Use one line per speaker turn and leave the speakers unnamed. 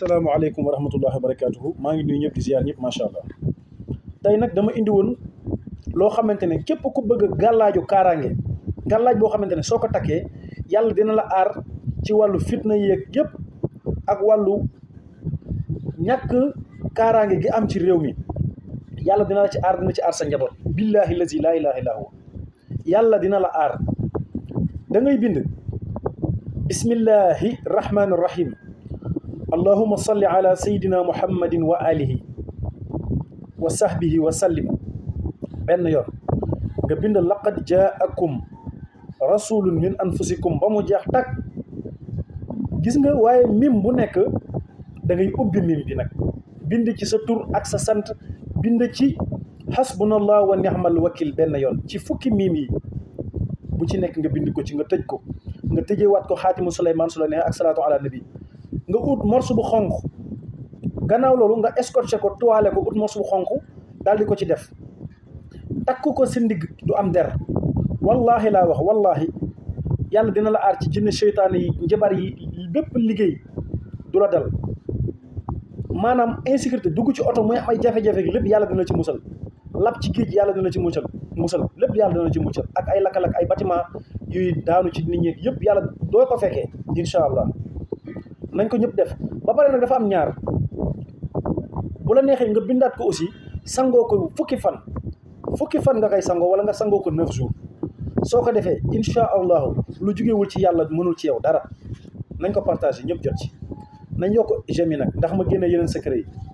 salaamaaleykum wa rahmatullahi wa barakaatuhu maa ngi nuyu ñëpp di ziar ñëpp macha allah tey nag dama indi woon loo xamante ne képp ku bëgg a gàllaaju kaaraange gàllaaj boo xamante ne soo ko takkee yàlla dina la aar ci wàllu fitna yeeg yëpp ak wàllu ñàkk kaaraange gi am ci réew mi yàlla dina la ci aar dina ci aar sa njaboot billahi lazi laa ilaha illa huwa yàlla dina la aar da ngay bind bismillahi rahmaani rahim allahuma salli ala sayidina muhammadin wa alihi wa sahbihi wa sallim benn yoon nga bind laqad jaakum rasulun min anfusikum ba mu jeex takk gis nga waaye mim bu nekk da ngay ubbi mim bi nag bind ci sa tur ak sa sant bind ci hasbunallah wa ni'mal wakil benn yoon ci fukki mim yi bu ci nekk nga bind ko ci nga tëj ko nga tëjee waat ko xaatimu suleymaan su la neex ak salaatu ala nabi nga ut morceau bu xonq gannaaw loolu nga escorché ko toile ko ut morceau bu xonq daal di ko ci def takk ko si ndigg du am der wallahi laa wax wallahi yàlla dina la aar ci jinne seytaane yi njabar yi bépp liggéey du la dal maanaam insécurité dugg ci oto muy am ay jafe-jafe gi lépp yàlla dina ci musal lab ci géej yàlla dina ci musal musal lépp yàlla dina ci musal ak ay lakkal ak ay bâtiment yuy daanu ci nit ñi yëpp yàlla doo ko fekkee incha allah nañ ko ñëpp def ba pare nag dafa am ñaar bu la neexee nga bindaat ko aussi sangoo ko fukki fan fukki fan nga koy sangoo wala nga sangoo ko neuf jours soo ko defee incha allahu lu jugewul ci yàlla mënul ci yow dara nañ ko partagé ñëpp jot ci nañ yokk j'aime nag ndax ma génne yeneen secret yi